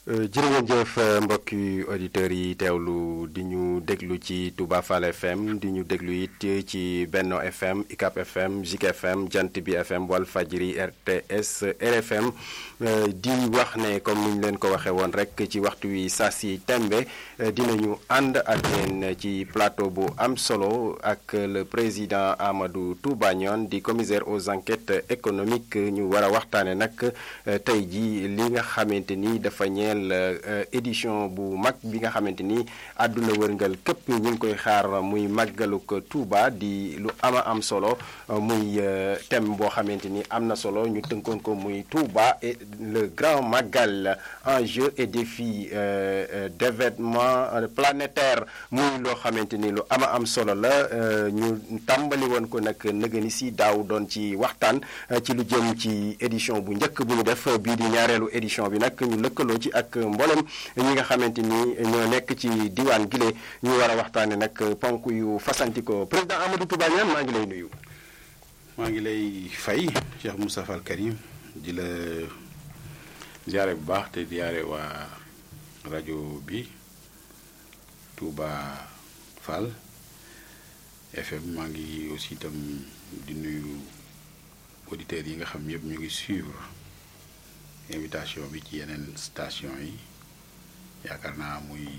jërë ngeen jëf mbokki auditeurs yi teewlu di ñu déglu ci Touba Fall FM di ñu déglu it ci Benno FM ICAP FM Zik FM Jant bi FM Walfadjri RTS RFM di wax ne comme ni ñu leen ko waxee woon rek ci waxtu wi saa si tembe dinañu ànd ak yéen ci plateau bu am solo ak le président Amadou Touba Nione di commissaire aux enquêtes économiques ñu war a waxtaane nag tey ji li nga xamante ni dafa ñeel édition bu mag bi nga xamante ni àdduna wërngal képp ñu ngi koy xaar muy màggaluk Touba di lu ama am solo muy thème boo xamante ni am na solo ñu tënkoon ko muy Touba et le grand magal enjeux et défis d'événement planétaire muy loo xamante ni lu ama am solo la ñu tàmbali woon ko nag nëgëni si daaw doon ci waxtaan ci lu jëm ci édition bu njëkk bu ñu def bii di ñaareelu édition bi nag ñu lëkkaloo ci ak mboolem ñi nga xamante ni ñoo nekk ci diwaan gile ñu war a waxtaane nag ponk yu fasantikoo président Amadou Touba Niane maa ngi lay nuyu. maa ngi lay fay Cheikh Moustapha Al Karim di la ziare bu baax te ziare waa rajo bi Touba Fall FM maa ngi aussi itam di nuyu auditeurs yi nga xam yëpp ñu ngi suivre invitation bi ci yeneen station yi yaakaar naa muy